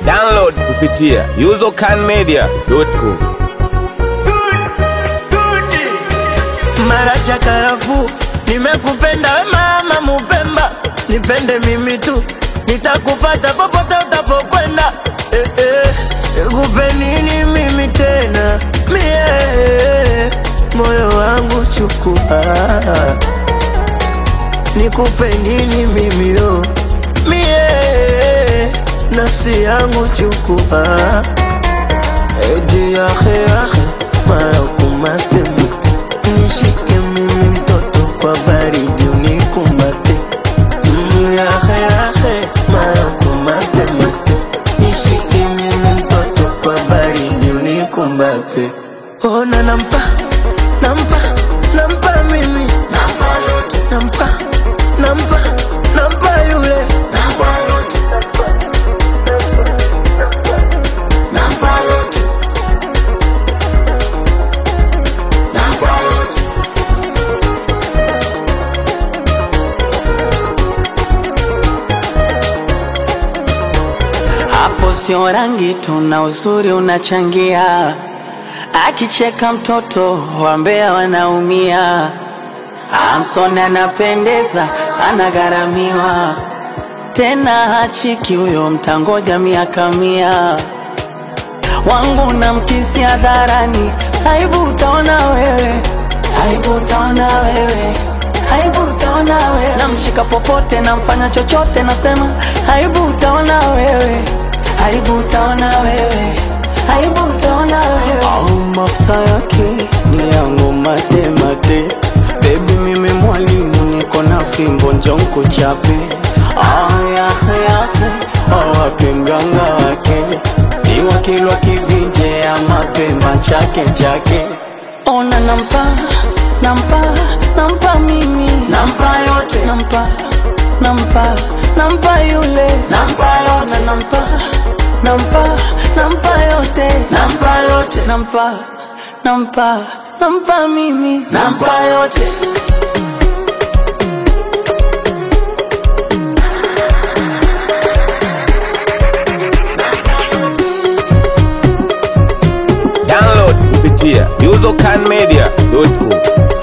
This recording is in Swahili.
Download kupitia usercanmedia.com. Marasha karafu, nimekupenda we mama Mupemba, nipende mimi tu, nitakufata popote utapokwenda. Eh, eh, nikupe nini mimi tena mie, moyo wangu chukua, nikupe nini mimi yo mie, nafsi yangu chukua, edi yahe yahe makumaste muste nishike mimi mtoto kwa baridi unikumbate Mm, yahe yahe makumaste muste nishike mimi mtoto kwa baridi unikumbate ona nampa nampa nampa mimi nampa yote nampa nampa nampa yule nampa yote nampa yote nampa yote Hapo sio rangi tu na uzuri unachangia, akicheka mtoto wambea wanaumia. Amson anapendeza, anagharamiwa tena hachiki huyo, mtangoja miaka mia. Wangu na mkisi hadharani, aibu utaona wewe, aibu utaona wewe, aibu utaona wewe. Namshika popote, namfanya chochote, nasema aibu utaona wewe, aibu utaona wewe, aibu utaona wewe. Au mafuta yake ni yangu mate mate, baby mimi mwalimu, niko na fimbo njonko chape. Ah, yahe yahe, awape mganga wake ni wakilwa kivinje ya mapemba chake chake. Ona nampa nampa nampa mimi nampa yote nampa nampa nampa yule nampa yote nampa nampa nampa yote nampa yote nampa nampa nampa mimi nampa yote Download kupitia usercanmedia.com.